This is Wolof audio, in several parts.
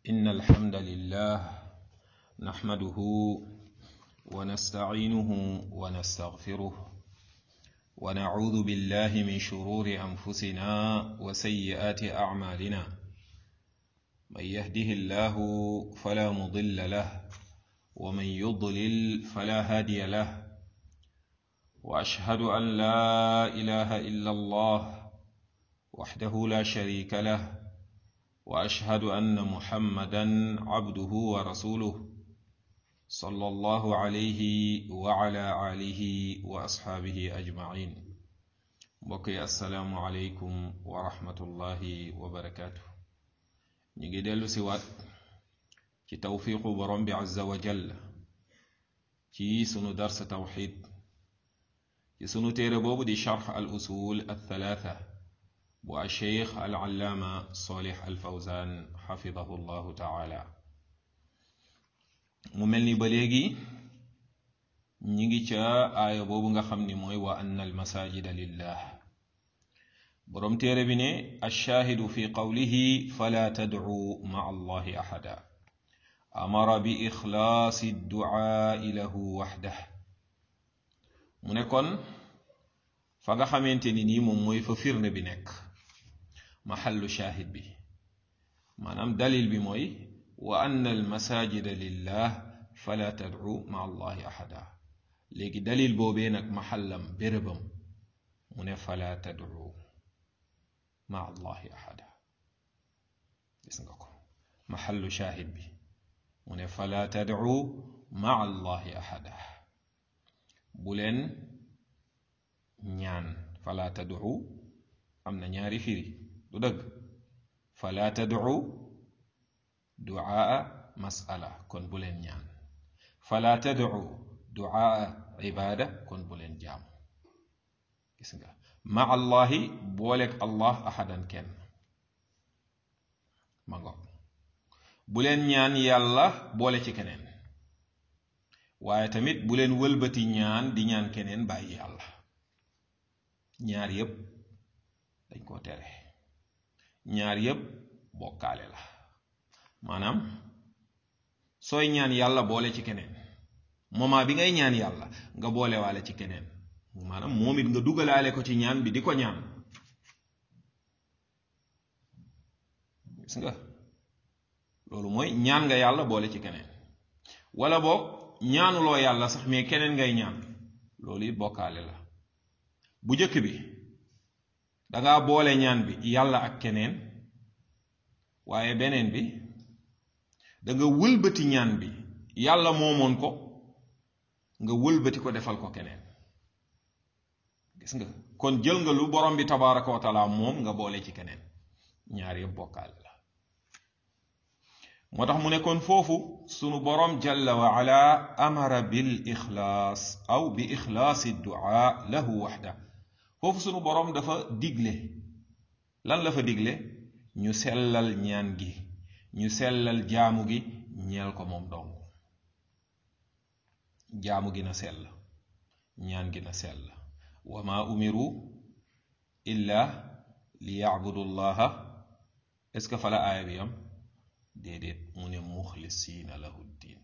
إن الحمد لله نحمده ونستعينه ونستغفره ونعوذ بالله من شرور أنفسنا وسيئات أعمالنا من يهده الله فلا مضل له ومن يضلل فلا هادي له وأشهد أن لا إله إلا الله وحده لا شريك له واشهد ان محمدا عبده ورسوله صلى الله عليه وعلى اله واصحابه اجمعين بقي السلام عليكم ورحمه الله وبركاته نيجي ديلو سيوات ci tawfiqu borom bi azza wa jalla ci sunu dars tawxid ci sunu téere boobu di charx al usul al thalatha bu alcheikh alallaama solih alfawzan xafidahu llahu taala mu mel ni ba léegi ñi ngi ca aaya boobu nga xam ni mooy wa anna almasajida lillah boroom téere bi ne alshaahidu fi qawlihi fala tadcu maa allahi axada amara bi ixlaasi dduaai lahu waxdah mu ne kon fa nga xamante ni nii moom mooy fa firnde bi nekk maxallu shaahid bi maanaam dalil bi mooy wa anna almasajida lillah fala tadcu ma allahi axada léegi dalil boobee nag maxallam bérébam mu ne fala tadcu ma allahi axada gis nga ko maxallu shaahid bi mu ne fala tadcu ma allahi axada bu leen ñaan fala tadcu am na ñaari firi du dëgg fala tadcu duaa masala kon bu leen ñaan fala tadcu duaa ibaada kon bu leen jaamu gis nga ma allahi booleeg allah ahadan kenn ma ngo bu leen ñaan yàlla boole ci keneen waaye tamit bu leen wëlbati ñaan di ñaan keneen bàyyi yàlla ñaar yépp dañ koo tere ñaar yépp bokkaale la maanaam sooy ñaan yàlla boole ci keneen moment bi ngay ñaan yàlla nga boole waale ci keneen maanaam moom it nga dugalaale ko ci ñaan bi di ko ñaan gis nga loolu mooy ñaan nga yàlla boole ci keneen wala boog ñaanuloo yàlla sax mais keneen ngay ñaan loolu it bokkaale la bu jëkk bi danga boole ñaan bi yàlla ak keneen waaye beneen bi danga wëlbati ñaan bi yàlla moomoon ko nga wëlbati ko defal ko keneen gis nga kon jël nga lu borom bi tabaraka wa taala moom nga boole ci keneen ñaar yëpp bokkaale la moo tax mu ne kon foofu sunu borom jalla wa ala amara bil ixlaas aw bi ixlaasi duaa lahu waxda foofu sunu boroom dafa digle lan la fa digle ñu sellal ñaan gi ñu sellal jaamu gi ñeel ko moom dong jaamu gi na sell ñaan gi na sell wa ma umiru illa li yacbudu llaha est-ce que fa la aaya bi am déedéet mu ne muxlisiina lahu ddin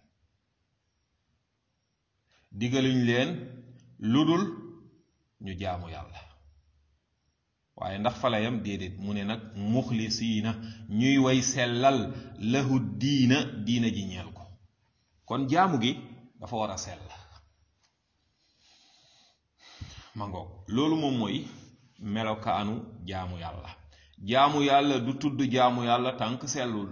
digaluñ leen lu dul ñu jaamu yàlla waaye ndax fa la yam déedéet mu ne nag muxlisiina ñuy way sellal lahu diina diina ji ñeel ko kon jaamu gi dafa war a sell ma ngoog loolu moom mooy melokaanu jaamu yàlla jaamu yàlla du tudd jaamu yàlla tànk sellul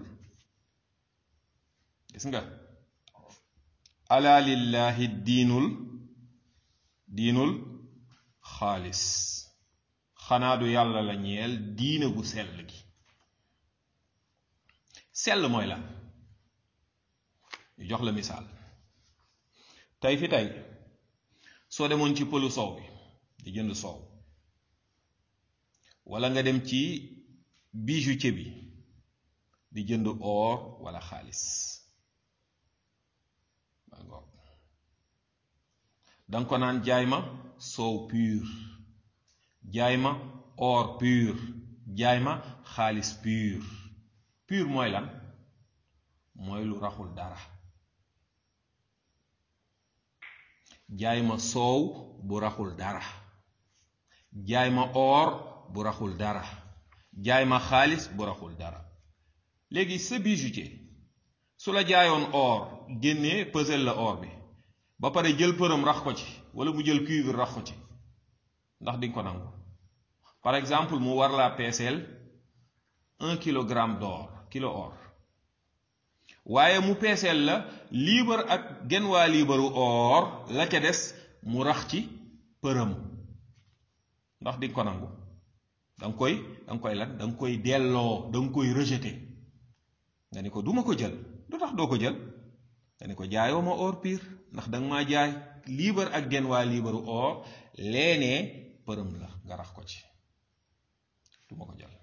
gis nga ala lillahi diinul diinul xaalis xanaa du yàlla la ñeel diina gu sell gi sell mooy la ñu jox la misaal tey fi tey soo demoon ci pëlu soow bi di jënd soow walla nga dem ci bijoutier bi di jënd or walla xaalis danga ko naan jaay ma soow pur jaay ma or pur jaay ma xaalis pur pur mooy lan mooy lu raxul dara jaay ma soow bu raxul dara jaay ma or bu raxul dara jaay ma xaalis bu raxul dara léegi sa bijoutier su la jaayoon or génnee pesel la or bi ba pare jël përëm rax ko ci wala mu jël cuivre rax ko ci ndax di nga ko nangu par exemple mu war laa peeseel un kilogramme d'or kilo or waaye mu peeseel la liibar ak genn waa liibaru or la ca des mu rax ci përëm ndax di nga ko nangu da nga koy da nga koy lan da nga koy delloo da nga koy rejeté nga ni ko duma ko jël lu tax doo ko jël nga ni ko jaayoo ma or pire ndax da nga maa jaay liibar ak genn waa liibaru or leenee përëm la nga rax ko ci duma ko jël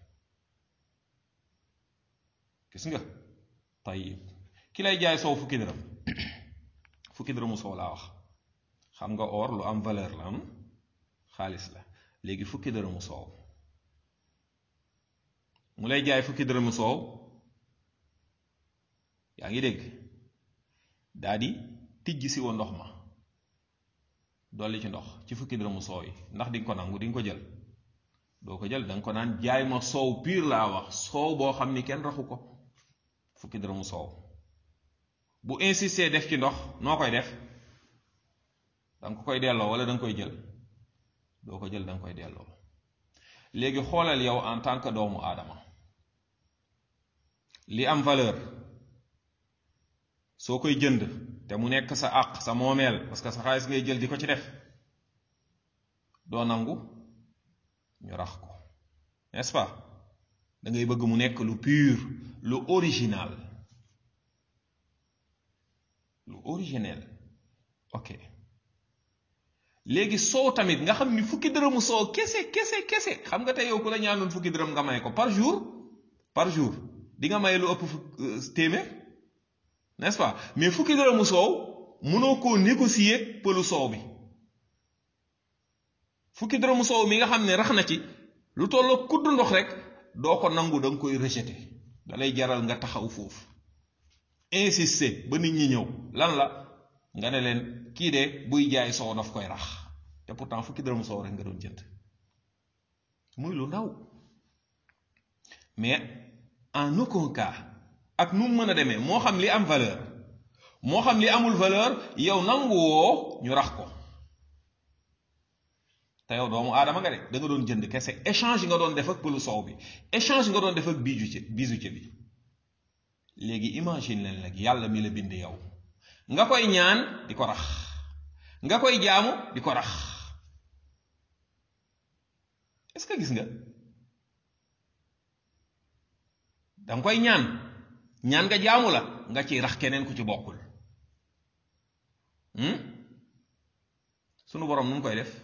gis nga tayib ki lay jaay soow fukki dërëm fukki dërëmu soow laa wax xam nga or lu am valeur la am xaalis la léegi fukki dërëmu soow mu lay jaay fukki dërëmu soow yaa ngi dégg daa di tijj si wa ndox ma dolli ci ndox ci fukki dërëmu soow yi ndax di nga ko nangu di nga ko jël doo ko jël da nga ko naan jaay ma soow piir laa wax soow boo xam ni kenn raxu ko fukki dërëmu soow bu insister def ci ndox noo koy def da nga ko koy delloo wala da nga koy jël doo ko jël da nga koy delloo léegi xoolal yow en tant que doomu aadama li am valeur soo koy jënd te mu nekk sa àq sa moomeel parce que sa xaalis ngay jël di ko ci def doo nangu ñu rax ko n'est-ce pas da ngay bëgg mu nekk lu pur lu original lu originel ok léegi soow tamit nga xam ni fukki dërëmu soow kese kese kese xam nga tey yow ku la ñaanoon fukki dërëm nga may ko par jour par jour di nga may lu ëpp fukk téeméer n'est-ce pas mais fukki dërëmu soow mënoo koo négocier pëlu soow bi fukki dërëmu soow mi nga xam ne rax na ci lu tolloo kudd ndox rek doo ko nangu da nga koy rejeter da lay jaral nga taxaw foofu insister ba nit ñi ñëw lan la nga ne leen kii de buy jaay soow daf koy rax te pourtant fukki dërëmu soow rek nga doon jënd muy lu ndaw mais en aucun cas ak nu mu mën a demee moo xam li am valeur moo xam li amul valeur yow nangu woo ñu rax ko te yow doomu aadama nga de da nga doon jënd kese échange nga doon def ak pëlu soow bi échange nga doon def ak bijoutier bijoutier bi léegi imagine leen nag yàlla mi la bind yow nga koy ñaan di ko rax nga koy jaamu di ko rax est-ce que gis nga danga koy ñaan ñaan nga jaamu la nga ciy rax keneen ku ci bokkul sunu borom nu mu koy def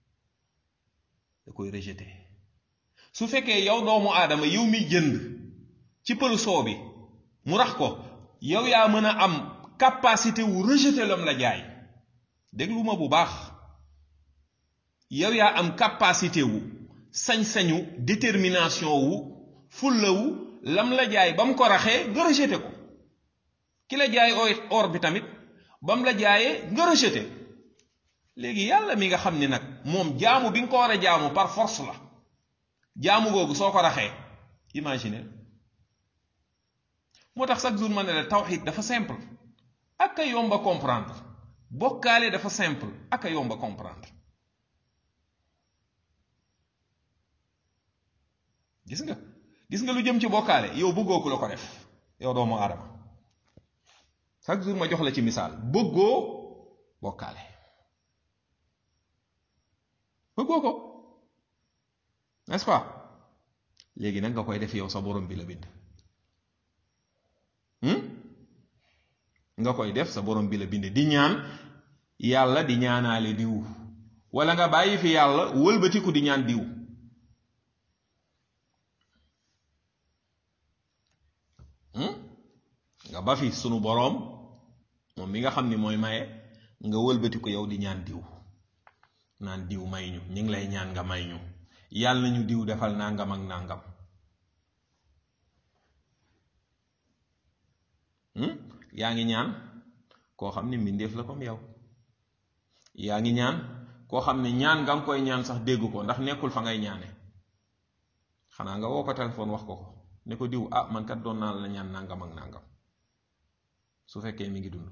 da koy rejeté su fekkee yow doomu aadama yow mi jënd ci pël soo bi mu rax ko yow yaa mën a am capacité wu rejeté lam la jaay déglu ma bu baax yow yaa am capacité wu sañ-sañu détermination wu fulla wu lam la jaay ba mu ko raxee nga rejeté ko ki la jaay or bi tamit ba mu la jaayee nga rejeté léegi yàlla mi nga xam ni nag moom jaamu bi nga ko war a jaamu par force la jaamu googu soo ko raxee imagine moo tax chaque jour ma ne la tawxid dafa simple ak a yomba comprendre bokkaale dafa simple ak a yomba comprendre gis nga gis nga lu jëm ci bokkaale yow bëggoo ku la ko def yow doomu aadama chaque jour ma jox la ci misaal bëggoo bokkaale bëggoo ko n'est-ce pas léegi nag nga koy def yow sa borom bi la bind nga koy def sa borom bi la bind di ñaan yàlla di ñaanaale diw wala nga bàyyi fi yàlla wëlbatiku di ñaan diw nga ba fi sunu boroom moom mi nga xam ni mooy maye nga wëlbatiku yow di ñaan diw naan diw may ñu ñu ngi lay ñaan nga may ñu yàlla nañu diw defal nangam ak nangam yaa ngi ñaan koo xam ne mbindeef la comme yow yaa ngi ñaan koo xam ne ñaan nga nga koy ñaan sax dégg ko ndax nekkul fa ngay ñaane xanaa nga woo ko téléphone wax ko ko ne ko diw ah man kat doon naa la ñaan nangam ak nangam su fekkee mi ngi dund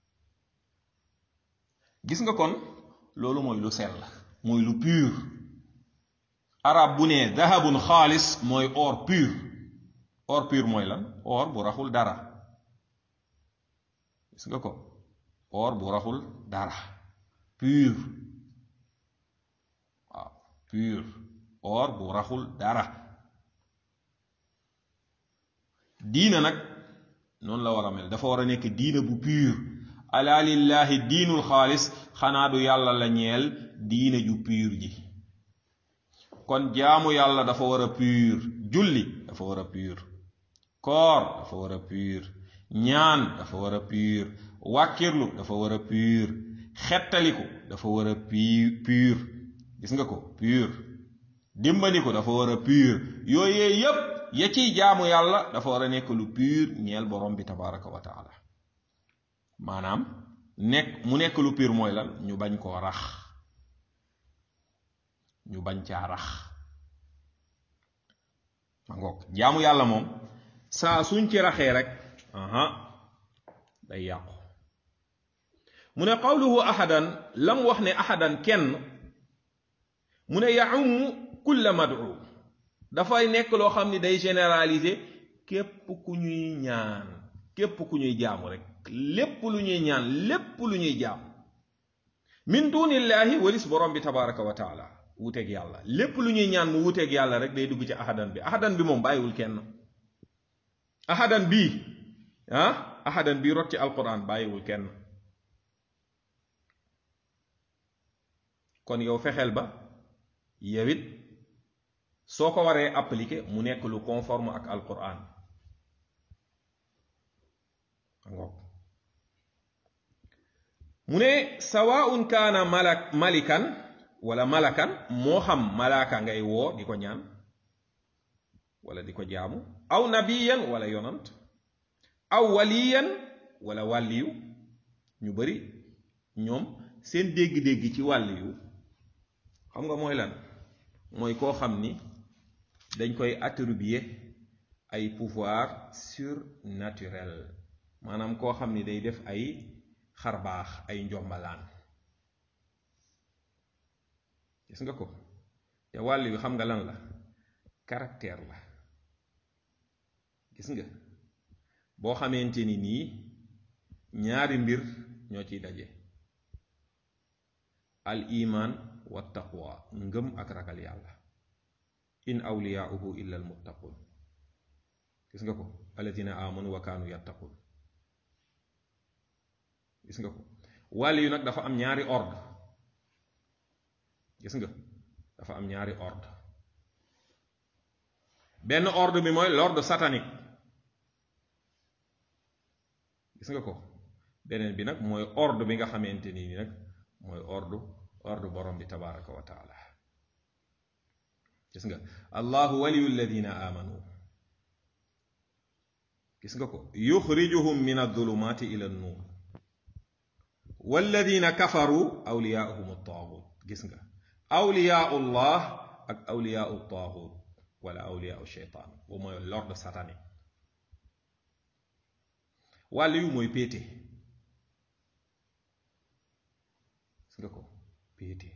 gis nga kon loolu mooy lu sell mooy lu pur arab bu ne dahabun xaalis mooy or pur or pur mooy lan or bu raxul dara gis nga ko or bu raxul dara pur waaw pur or bu raxul dara diina nag noonu la war a mel dafa war a nekk diina bu pur ala lillahi diinul xaalis xanaa du yàlla la ñeel diina ju pur ji kon jaamu yàlla dafa war a pur julli dafa war a pur koor dafa war a pur ñaan dafa war a pur wàkkirlu dafa war a pur xettaliku dafa war a pur gis nga ko pur dimbaliku dafa war a pur yooyee yépp ya ciy jaamu yàlla dafa war a nekk lu pur ñeel borom bi tabaraka wa taala maanaam nekk mu nekk lu pur mooy lan ñu bañ koo rax ñu bañ caa rax ma ngoog jaamu yàlla moom saa suñ ci raxee rek aha day yàqu mu ne qawluhu ahadan lam wax ne ahadan kenn mu ne yaum kulla mad'u dafay nekk loo xam ni day généraliser képp ku ñuy ñaan képp ku ñuy jaamu rek lépp lu ñuy ñaan lépp lu ñuy jaam min dunillahi walis borom bi tabaraka wa taala wuteeg yàlla lépp lu ñuy ñaan mu wuteeg yàlla rek day dugg ci ahadan bi ahadan bi moom bàyyiwul kenn ahadan bii ah ahadan bii rot ci alquran bàyyiwul kenn kon yow fexeel ba yow it soo ko waree appliquer mu nekk lu conforme ak alquran mu ne sawaun kaana malak malikan wala malakan moo xam malaaka ngay woo di ko ñaan wala di ko jaamu aw nabiyan wala yonant aw waliyan wala wàlliyu ñu bari ñoom seen dégg-dégg ci wàlliyu xam nga mooy lan mooy koo xam ni dañ koy attribuer ay pouvoir surnaturel maanaam koo xam ni day def ay xarbaax ay njombalaan gis nga ko te wàll yu xam nga lan la caractère la gis nga boo xamante ni nii ñaari mbir ñoo ciy daje al iman wa taqwa ngëm ak ragal yàlla in awliyaauhu illa al muttaqun gis nga ko alladina amanu wa kaanu yattaqun gis nga ko wàll yu nag dafa am ñaari ordre gis nga dafa am ñaari ordre benn ordre bi mooy l'ordre satanique gis nga ko beneen bi nag mooy ordre bi nga xamante ni nag mooy ordre ordre borom bi tabaraka wa taala gis nga allahu waliyu alladina amanu gis nga ko yuxrijuhum min adulumati ila nuur walladina kafaru awliyaahum taagut gis nga awliyaau llah ak awliyaau taagut wala awliyaau sheytaan boobu mooy l'ordre satanique wàll yu mooy péete gis nga ko péete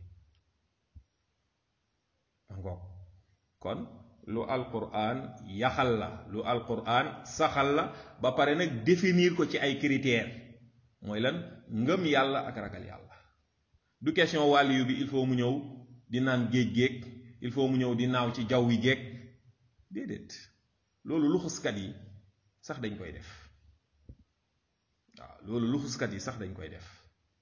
ngoog kon lu alquran yaxal la lu alquran saxal la ba pare nag définir ko ci ay critères mooy lan ngëm yàlla ak ragal yàlla du question wàll yu bi il faut mu ñëw di naan géej géeg il faut mu ñëw di naaw ci jaww wi géeg déedéet loolu luxuskat yi sax dañ koy def waaw loolu luxuskat yi sax dañ koy def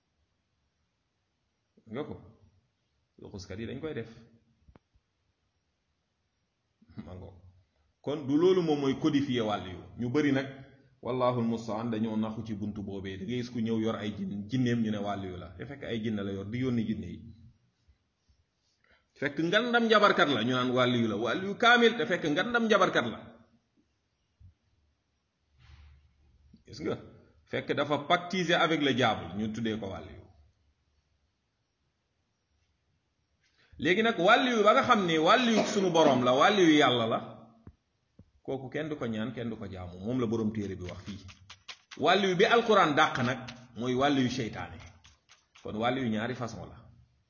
nga ko luxuskat yi dañ koy def mango kon du loolu moom mooy codifier wàll yu ñu bari nag wallaahu almustaan dañoo naxu ci buntu boobee da ngay gis ku ñëw yor ay jin jinneem ñu ne wàll yu la te fekk ay jinne la yor di yónni jinne yi fekk ngandam njabarkat la ñu naan wàll yu la wàll yu kaamil te fekk ngandam njabarkat la gis nga fekk dafa pactiser avec le diable ñu tuddee ko wàlliyu léegi nag wàlliyu ba nga xam ni wàlliyu sunu boroom la wàlliyu yàlla la kooku kenn du ko ñaan kenn du ko jaamu moom la boroom téere bi wax fii wàlliyu bi alquran dàq nag mooy wàlliyu seytaane kon wàlliyu ñaari façon la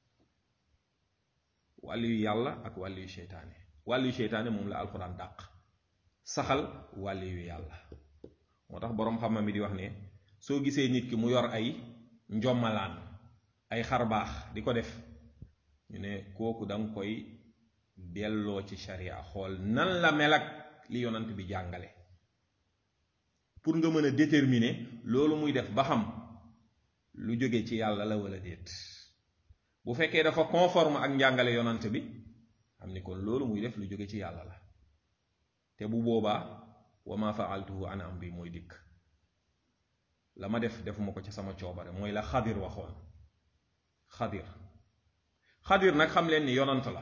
wàlliyu yàlla ak wàlliyu seytaane wàlliyu seytaane moom la alquran dàq saxal wàlliyu yàlla moo tax boroom xam-xam mi di wax ne soo gisee nit ki mu yor ay njommalaan ay xarbaax di ko def ñu ne kooku danga koy delloo ci sharia xool nan la mel ak li yonant bi jàngale pour nga mën a déterminer loolu muy def ba xam lu jóge ci yàlla la wala déet bu fekkee dafa conforme ak njàngale yonant bi xam ni kon loolu muy def lu jóge ci yàlla la te bu boobaa wa ma faaltuhu an amri mooy dikk la ma def defuma ko ci sama coobare mooy la xadir waxoon xadir xadir nag xam leen ni yonant la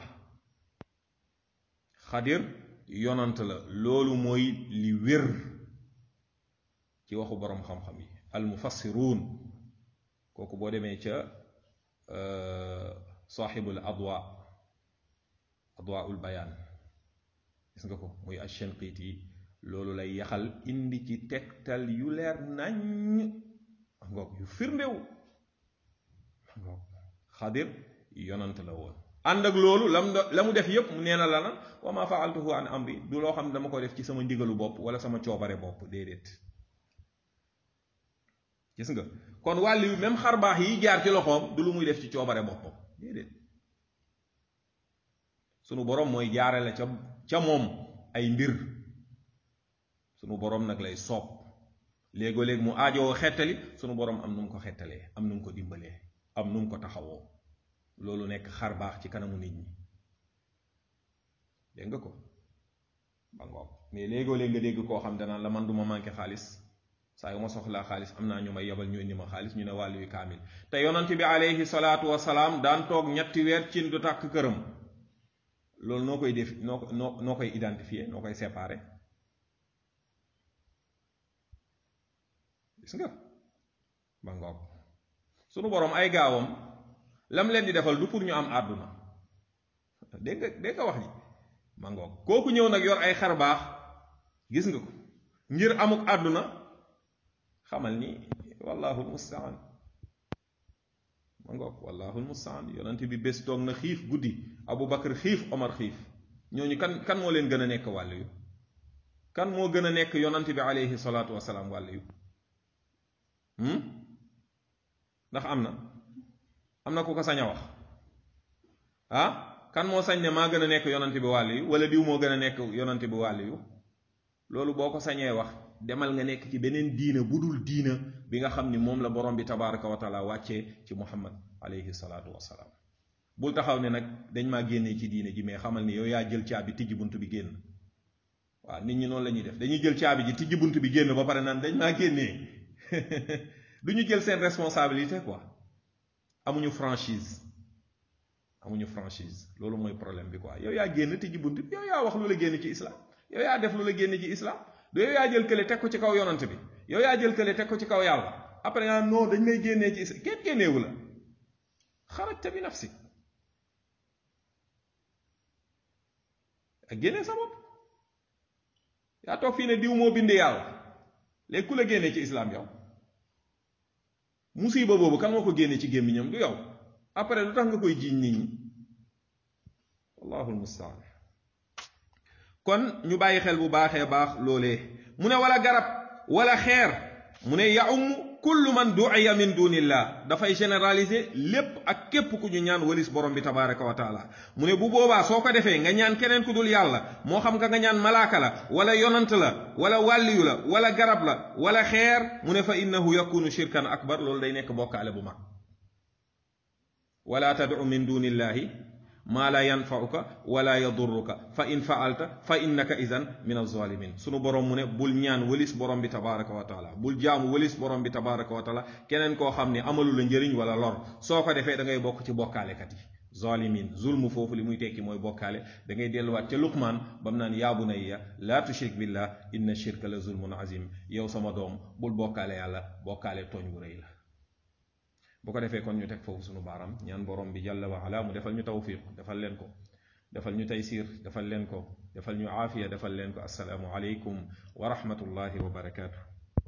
xadir yonant la loolu mooy li wér ci waxu boroom xam-xam yi almufassiruun kooku boo demee ca saaxibul adwa adwaul bayaan gis nga ko muy ashenqiit yi loolu lay yaxal indi ci tegtal yu leer nañ ngoog yu firndew ngoog xadir yonant la woon ànd ak loolu lam la mu def yépp mu nee na la na wa ma faaltuhu an amri du loo xam ne dama ko def ci sama ndigalu bopp wala sama coobare bopp déedéet gis nga kon wàllu yu même xar baax yi jaar ci loxoom du lu muy def ci coobare boppam déedéet sunu boroom mooy jaare la ca ca moom ay mbir sunu boroom nag lay soob léegoo léeg mu aajowoo xettali sunu boroom am nu mu ko xettalee am nu mu ko dimbalee am nu mu ko taxawoo loolu nekk xar baax ci kanamu nit ñi dégg nga ko ba ngoog mais léegoo léeg nga dégg koo xam danaan la man du ma manqué xaalis saa yu ma soxlaa xaalis am naa ñu may yebal ñu indi ma xaalis ñu ne wàllu yu kaamil te yonent bi aleyhi salaatu wasalaam daan toog ñetti weer cin du tàkk këram loolu noo koy def noo noo noo koy identifier noo koy séparer gis nga ba ngoog sunu boroom ay gaawam lam leen di defal du pour ñu am àdduna dégg nga dégg nga wax ji ma ngoog kooku ñëw nag yor ay xar baax gis nga ko ngir amuk àdduna xamal ni wallahu almustaan ma ngoog wallahu almustaan yonent bi bés toog na xiif guddi abu bakar xiif omar xiif ñooñu kan kan moo leen gën a nekk wàll yu kan moo gën a nekk yonent bi aleyhi salaatu wasalaam wàll yu ndax am na am na ku ko sañ a wax ah kan moo sañ ne maa gën a nekk yonent bi wàll yu wala diw moo gën a nekk yonent bi wàll yu loolu boo ko sañee wax demal nga nekk ci beneen diina bu dul diina bi nga xam ni moom la borom bi tabaraka wa taala wàccee ci muhammad alayhi salaatu wasalaam bul taxaw ne nag dañ maa génnee ci diina ji mais xamal ni yow yaa jël caabi tijji bunt bi génn waaw nit ñi noonu la ñuy def dañuy jël caabi ji tijji bunt bi génn ba pare naan dañ maa génnee du ñu jël seen responsabilité quoi amuñu franchise amuñu franchise loolu mooy problème bi quoi yow yaa génn tijji bunt bi yow yaa wax lu la génn ci islam yow yaa def lu la génn ci islam du yow yaa jël kële teg ko ci kaw yonant bi yow yaa jël kële teg ko ci kaw yàlla après nga non dañ may génnee ci islam kenn génneewu la xarajta bi nafsi ak génnee sa bopp yaa toog fii ne diw moo bind yàlla léegi ku la génnee ci islam yow musiba boobu kan moo ko génne ci gémmiñam du yow après lu tax nga koy jiiñ nit ñi wallahu almustaan kon ñu bàyyi xel bu baaxee baax loolee mu ne wala garab wala xeer mu ne yaum kullu man duiya min dunillah dafay généraliser lépp ak képp ku ñu ñaan walis borom bi tabaraka wa taala mu ne bu boobaa soo ko defee nga ñaan keneen ku dul yàlla moo xam nga nga ñaan malaaka la wala yonant la wala wàlliyu la wala garab la wala xeer mu ne fa innahu yakunu shirkan akbar loolu day nekk bokkaale bu mag wala tad'u min dunillahi maa la yanfauka wala yadurruka fa in faalta fa innaka idan min alzalimin sunu borom mu ne bul ñaan wëlis borom bi tabaraka wa taala bul jaamu wëlis borom bi tabaraka wa taala keneen koo xam ne amalu la njëriñ wala lor soo ko defee da ngay bokk ci bokkaalekat yi zalimin zulmu foofu li muy tekki mooy bokkaale da ngay delluwaat ca luqmaan ba mu naan yaa bunayya laa tushrik billah inna shirka la zulmun azim yow sama doom bul bokkaale yàlla bokkaale tooñ bu rëy la bu ko defee kon ñu teg foofu sunu baaram ñaan borom bi jàlla wa ala mu defal ñu tawfiq defal leen ko defal ñu taysir defal leen ko defal ñu aafiya defal leen ko assalaamu aleykum wa rahmatullahi wa barakaatu